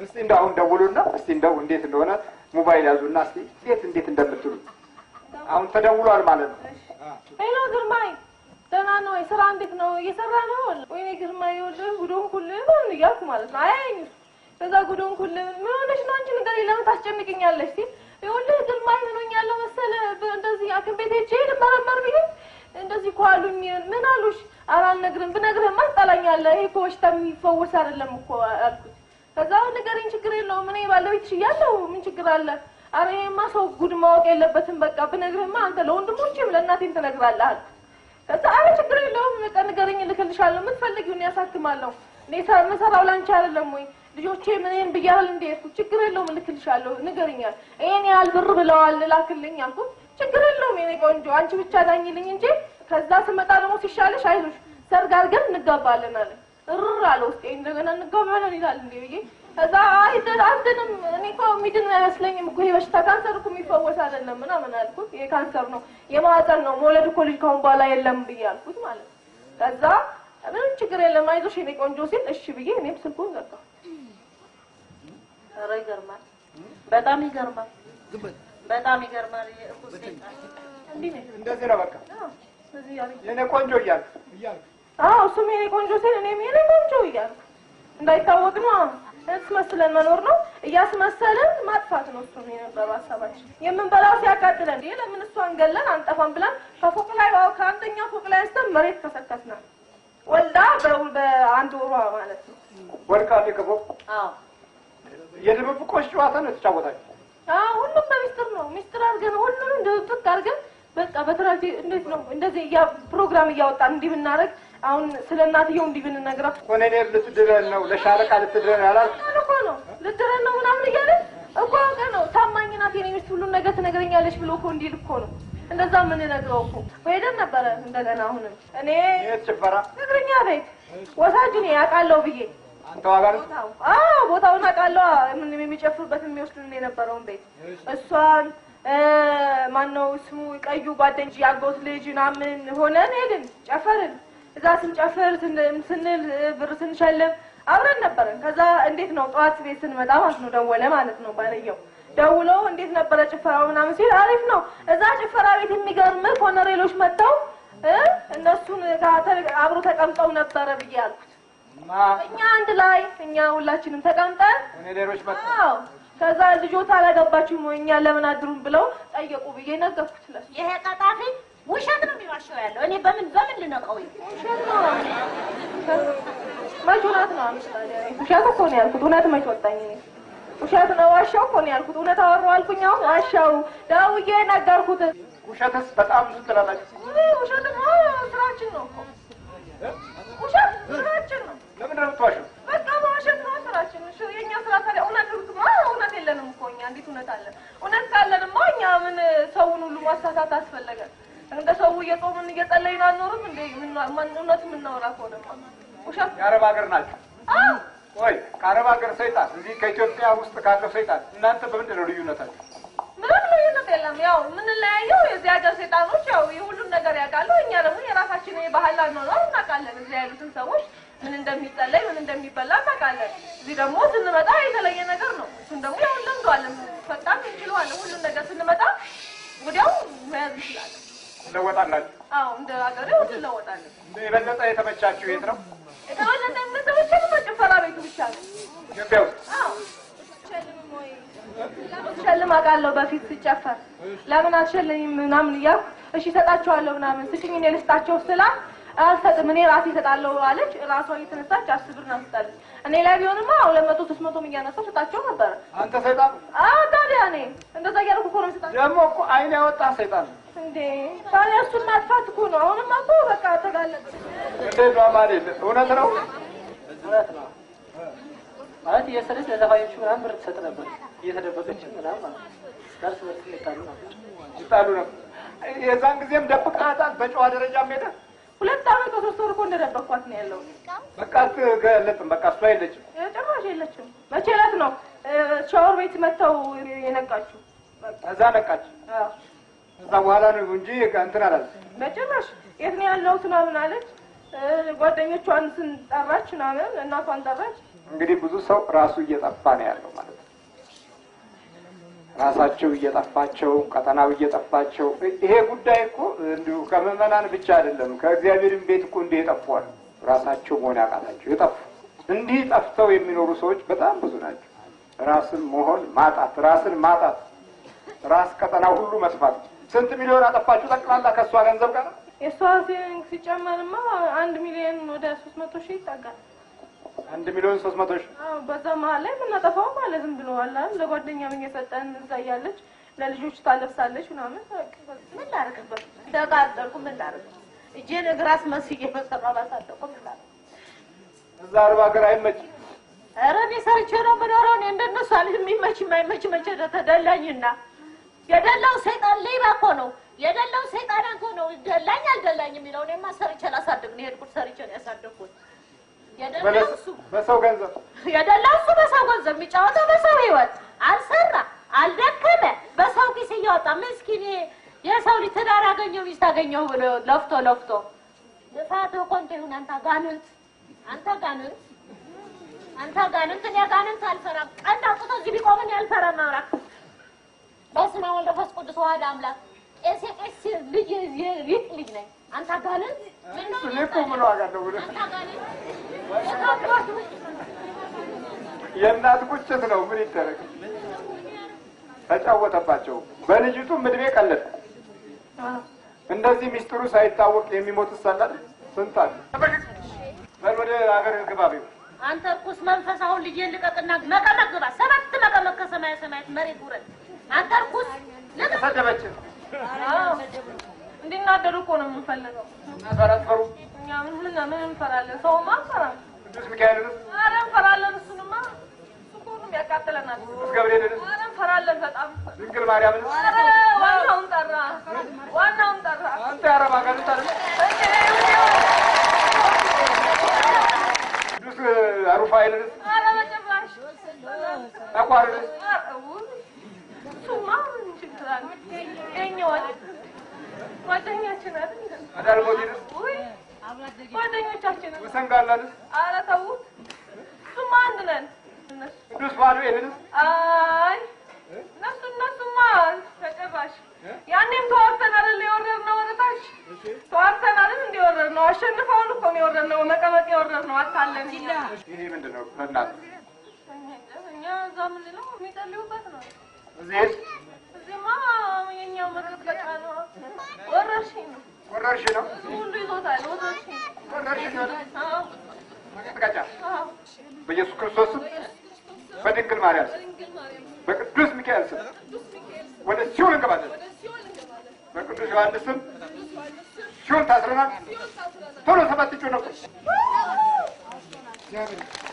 እስቲ እንደው አሁን ደውሉና እስቲ እንደው እንዴት እንደሆነ ሞባይል ያዙና እስቲ እንዴት እንዴት እንደምትሉ አሁን ተደውሏል ማለት ነው። ሄሎ ግርማይ፣ ደህና ነው ወይ? ስራ እንዴት ነው? እየሰራ ነው? ወይኔ ግርማይ፣ ይኸውልህ ጉዶን ኩል ምን እያልኩ ማለት ነው። አያይኝ ከዛ ጉዶን ኩል ምን ሆነሽ ነው አንቺ? ንገሪኝ፣ ለምን ታስጨንቅኛለሽ? እስኪ ይኸውልህ ግርማይ፣ ምን ሆኛለሁ መሰለህ? እንደዚህ ሐኪም ቤት ሄጄ ልመረመር ብዬ እንደዚህ እኮ አሉኝ። ምን አሉሽ? ኧረ አልነግርም፣ ብነግርህማ ትጠላኛለህ። ይሄ እኮ በሽታ የሚፈወስ አይደለም እኮ አልኩት። ከዛ ንገሪኝ፣ ችግር የለውም እኔ ባለቤትሽ እያለሁ ምን ችግር አለ? ኧረ ይሄማ ሰው ጉድ ማወቅ የለበትም። በቃ ብነግርህማ አንተ ለወንድሞችም ለእናቴም ትነግራለህ አልኩት። ከዛ ኧረ ችግር የለውም በቃ ንገረኝ፣ እልክልሻለሁ። የምትፈልጊውን ያሳክማለሁ። እኔ ሳ- የምሰራው ላንቺ አይደለም ወይ? ልጆቼ ምንን ብያህል እንደ ሄድኩት ችግር የለውም እልክልሻለሁ። ንገርኛል። ይሄን ያህል ብር ብለዋል ላክልኝ አልኩት። ችግር የለውም የኔ ቆንጆ፣ አንቺ ብቻ ዳኝልኝ እንጂ ከዛ ስመጣ ደግሞ ሲሻለሽ አይዞሽ ሰርግ አድርገን እንጋባለን አለ። እርር አለ ውስጤ። እንደገና እንጋባለን ይላል እንዴ ብዬ ከዛ አይ አልድንም፣ እኔ እኮ የሚድን አይመስለኝም እኮ ይሄ በሽታ ካንሰር እኮ የሚፈወስ አይደለም ምናምን አልኩት። ይሄ ካንሰር ነው የማህፀን ነው መውለድ እኮ ልጅ ካሁን በኋላ የለም ብዬ አልኩት ማለት ነው። ከዛ ምንም ችግር የለም አይዞሽ የኔ ቆንጆ ሲል እሺ ብዬ እኔም ስልኩን ዘጋሁ። ኧረ ይገርማል፣ በጣም ይገርማል፣ በጣም ይገርማል። የእርኩስ ሰይጣን እንዲህ ነው እንደዚህ ነው በቃ አዎ፣ እዚህ ያለኝ የኔ ቆንጆ እያልክ እያልክ አዎ እሱም የኔ ቆንጆ ሲል እኔም የኔ ቆንጆ እያልኩ እንዳይታወቅ ነው እስመስለን መኖር ነው እያስመሰልን ማጥፋት ነው። እሱም የነበረው ሀሳባችን የምንበላው ሲያቃጥለን ይህ ለምን እሷን ገለን አንጠፋም ብለን ከፎቅ ላይ ዋው ከአንደኛ ፎቅ ላይ አንስተን መሬት ከሰከስናል። ወልዳ በ- በአንድ ወሯ ማለት ነው። ወድቃል ከፎቅ አዎ የድብብቆች ጨዋታ ነው የተጫወታችሁ። አዎ ሁሉም በሚስጥር ነው። ሚስጥር አድርገን ሁሉንም ድብቅ አድርገን በቃ በትራቴ እንዴት ነው እንደዚህ እያ ፕሮግራም እያወጣን እንዲህ ብናደርግ አሁን ስለ እናትየው እንዲህ ብንነግራት ኮሎኔል ልትድረን ነው ለሻለቃ ልትድረን ያላል ቃል እኮ ነው ልትረን ነው ምናምን እያለ እኮ አውቀ ነው ታማኝ ናት የኔ ሚስት ሁሉን ነገር ትነግረኛለች ብሎ እኮ እንዲል እኮ ነው እንደዛ የምንነግረው እኮ ሄደን ነበረ እንደገና አሁንም እኔ የት ጭፈራ እግረኛ ቤት ወሳጁን ያውቃለሁ ብዬ አንተ ዋጋ ነው ቦታው አዎ ቦታውን አውቃለሁ ምን የሚጨፍሩበት የሚወስዱን የነበረውን ቤት እሷን ማነው ስሙ ቀዩ ጓደንጂ ያጎት ልጅ ምናምን ሆነን ሄድን ጨፈርን እዛ ስንጨፍር ስን- ስንል ብር ስንሸልም አብረን ነበረን ከዛ እንዴት ነው ጠዋት ቤት ስንመጣ ማለት ነው ደወለ ማለት ነው ባልየው ደውሎ እንዴት ነበረ ጭፈራው ምናምን ሲል አሪፍ ነው እዛ ጭፈራ ቤት የሚገርም ኮነሬሎች መጥተው እ እነሱን ጋር ተ- አብሮ ተቀምጠው ነበረ ብዬ አልኩት ማ እኛ አንድ ላይ እኛ ሁላችንም ተቀምጠን ኮሎኔሎች መጡ። አዎ ከዛ ልጆት አላገባችሁም ወይ እኛ ለምን አድሩም ብለው ጠየቁ ብዬ ነገርኩት ለሱ ይሄ ቀጣፊ ውሸት ነው የሚዋሸው ያለው። እኔ በምን በምን ልነቀው? ውሸት ነው መች እውነት ነው አምስት ታዲያ እኔ ውሸት እኮ ነው ያልኩት እውነት መች ወጣኝ እኔ ውሸት ነው ዋሻው እኮ ነው ያልኩት እውነት አወራሁ አልኩኝ አሁን ዋሻው ደውዬ ነገርኩት ውሸትስ በጣም ብዙ ትላላችሁ። ውይ ውሸት ነው ስራችን ነው እኮ ውሸት ስራችን ነው ለምን ነው የምትዋሸው? በቃ መዋሸት ነው ስራችን። እሺ የእኛ ስራ ታዲያ እውነት ማ እውነት የለንም እኮ እኛ እንዴት እውነት አለን? እውነት ካለንማ እኛ ምን ሰውን ሁሉ ማሳሳት አስፈለገ? እንደ ሰው እየጾምን እየጸለይን አንኖርም እንዴ? ምን- ማን- እውነት የምናወራ ከሆነማ ውሸት የአረብ ሀገር ናቸው። አዎ ወይ ከአረብ ሀገር ሰይጣን እዚህ ከኢትዮጵያ ውስጥ ካለው ሰይጣን እናንተ በምንድን ነው ልዩነታችሁ? ምንም ልዩነት የለም። ያው የምንለያየው የዚህ ሀገር ሴጣኖች ያው የሁሉም ነገር ያውቃሉ። እኛ ደግሞ የራሳችን ባህል አኗኗር እናውቃለን። እዚህ ያሉትን ሰዎች ምን እንደሚጸለይ ምን እንደሚበላ እናውቃለን። እዚህ ደግሞ ስንመጣ የተለየ ነገር ነው። እሱን ደግሞ ያው እንለምደዋለን፣ ፈጣን እንችለዋለን። ሁሉም ነገር ስንመጣ ወዲያው መያዝ እንችላለን። ትለወጣላችሁ። አዎ እንደ ሀገሬው እንለወጣለን። የበለጠ የተመቻችሁ የት ነው? የተበለጠ የምንሰበሰበው በጭፈራ ቤቱ ብቻ ነው። ኢትዮጵያ ውስጥ አዎ ሸልም አውቃለሁ። በፊት ሲጨፈር ለምን አትሸልኝም ምናምን እያልኩ እሺ እሰጣቸዋለሁ ምናምን ስጭኝ እኔ ልስጣቸው ስላት አልሰጥም እኔ ራሴ እሰጣለሁ አለች። ራሷ እየተነሳች አስር ብር ነው ስጣለች። እኔ ላይ ቢሆንማ ሁለት መቶ ሶስት መቶም እያነሳው ሰጣቸው ነበረ። አንተ ሰይጣን አዎ ታዲያ እኔ እንደዛ እያደረኩ እኮ ነው የምሰጣቸው። ደግሞ እኮ አይን ያወጣ ሰይጣን ነው። እንዴ ታዲያ እሱን ማጥፋት እኮ ነው። አሁንማ እኮ በቃ ተጋለጠ። እንዴት ነው አማኔ? እውነት ነው። እውነት ነው ማለት የሰለች ለዘፋኞቹ ምናምን ብር ትሰጥ ነበር እየተደበቀች ምናምን ማለት ነው። ደርስ በርስ ይጣሉ ነበር። ይጣሉ ነው። የዛን ጊዜም ደብቃታል። በጨዋ ደረጃም ሄደ ሁለት ዓመት ከሶስት ወር እኮ እንደደበቅኳት ነው ያለው። በቃ አትገለጥም። በቃ እሷ የለችም። ጭራሽ የለችም። መቼ ዕለት ነው ሻወር ቤት መጥተው የነቃችው? ከዛ ነቃች። አዎ ከዛ በኋላ ነው እንጂ እንትን አላለ። በጭራሽ የት ነው ያለሁት ምናምን አለች። እ፣ ጓደኞቿን ስንጠራች ምናምን እናቷን ጠራች። እንግዲህ ብዙ ሰው ራሱ እየጠፋ ነው ያለው ማለት ነው። ራሳቸው እየጠፋቸው፣ ቀጠናው እየጠፋቸው። ይሄ ጉዳይ እኮ እንዲሁ ከምዕመናን ብቻ አይደለም፣ ከእግዚአብሔርም ቤት እኮ እንዲህ የጠፉ አሉ። ራሳቸው መሆን ያቃታቸው የጠፉ እንዲህ ጠፍተው የሚኖሩ ሰዎች በጣም ብዙ ናቸው። ራስን መሆን ማጣት፣ ራስን ማጣት፣ ራስ ቀጠናው ሁሉ መስፋት። ስንት ሚሊዮን አጠፋችሁ ጠቅላላ ከእሷ ገንዘብ ጋር? የእሷ ሴቪንግ ሲጨመርማ አንድ ሚሊዮን ወደ ሶስት መቶ ሺህ ይጠጋል። አንድ ሚሊዮን ሶስት መቶ ሺህ አዎ፣ በዛ መሀል ላይ የምናጠፋው ማለት ዝም ብሎ አለ አይደል? ለጓደኛም እየሰጠን እዛ እያለች ለልጆች ታለብሳለች ምናምን በቃ ምን ላደርግበት? ተቃጠልኩ። ምን ላደርግ? እጄን እግር አስመስዬ በሰራ ባሳደቁ ምን ላደርግ? እዛ አርባ ሀገር አይመችም። ኧረ እኔ ሰርቼ ነው የምኖረው። እኔ እንደነሱ አልህ የሚመች የማይመች መቼ ተደላኝና የደላው ሰይጣን ሌባ እኮ ነው። የደላው ሰይጣን እኮ ነው ደላኝ አልደላኝ የሚለው። እኔማ ሰርቼ ላሳድግ ነው የሄድኩት። ሰርቼ ነው ያሳደግኩት። የደላው እሱ በሰው ገንዘብ የደላው እሱ በሰው ገንዘብ የሚጫወተው በሰው ህይወት አልሰራ አልደከመ በሰው ኪስ እያወጣ ምስኪን ይሄ የሰው ልጅ ትዳር አገኘው ሚስት አገኘው ብሎ ለፍቶ ለፍቶ ልፋት እኮ እንደ ይሁን አንተ ጋንንት አንተ ጋንንት አንተ ጋንንት እኔ ጋንንት አልፈራም። ቀንድ አውጥቶ እዚህ ቢቆም እኔ አልፈራም። አውራ በስመ አብ ወወልድ ወመንፈስ ቅዱስ ዋህድ አምላክ ቄስ የቄስ ልጅ የሊቅ ልጅ ነኝ። አንተ ጋንንት ምን ነው እኔ እኮ ምን ዋጋ አለው ብለህ አንተ ጋንንት የእናት ቁጭት ነው። ምን ይደረግ? ተጫወተባቸው። በልጅቱም እድሜ ቀለደ። እንደዚህ ሚስጥሩ ሳይታወቅ የሚሞት ሰላል ስንት አለ። በል ወደ ሀገር ግባ ቢው አንተ እርኩስ መንፈስ አሁን ልጄን ልቀቅና መቀመቅ ግባ። ሰባት መቀመቅ ከሰማየ ሰማያት መሬት ውረድ። አንተ እርኩስ ልቀቅ። ሰደበች እንዲናደዱ እኮ ነው የምንፈልገው። ፈረፈሩ እኛ ምን ምን ምን እንፈራለን? ሰውማ እንፈራለን። ቅዱስ ሚካኤልንስ ኧረ እንፈራለን። እሱንማ እሱ እኮ ሁሉም ያቃጥለናል። ቅዱስ ገብርኤልንስ ኧረ እንፈራለን በጣም ድንግል ማርያምንስ ኧረ ዋናውን ጠራ፣ ዋናውን ጠራ። አንተ የአረብ ሀገር ታለ ቅዱስ ሩፋኤልንስ ኧረ በጭራሽ ተቋርንስ ኧረ ውይ፣ እሱማ ምን ችግር አለ? የእኛ ወድ- ጓደኛችን አይደል? አዳልሞቲንስ ውይ ጓደኞቻችን ውሰንጋላንስ ኧረ ተዉት። እሱማ አንድ ነን እነሱ ቅዱስ ፋኑኤልንስ አይ እነሱ እነሱማ ተጨራሽ ያኔም ተዋርተን አይደል የወረድነው ወደታች ተዋርተን አይደል እንዲወረድነው አሸንፈውን እኮ ነው የወረድነው መቀመቅ የወረድነው አታለን ይሄ ምንድን ነው? በእናትህ እኛ እዛ የምንለው የሚጸልዩበት ነው እዚህ ሄድ እዚህማ የኛው መቀጥቀጫ ነው ወረርሽኝ ነው ወረርሽ ነው ሁሉ ይዞታል ወረርሽኝ ወረርሽኝ ነው አዎ መቀጥቀጫ አዎ በኢየሱስ ክርስቶስ ስም በድንግል ማርያም ስም በቅዱስ ሚካኤል ስም ወደ ሲኦል እንገባለን። በቅዱስ ዮሐንስ ስም ሲኦል ታስረናል። ቶሎ ሰባት እጩ ነው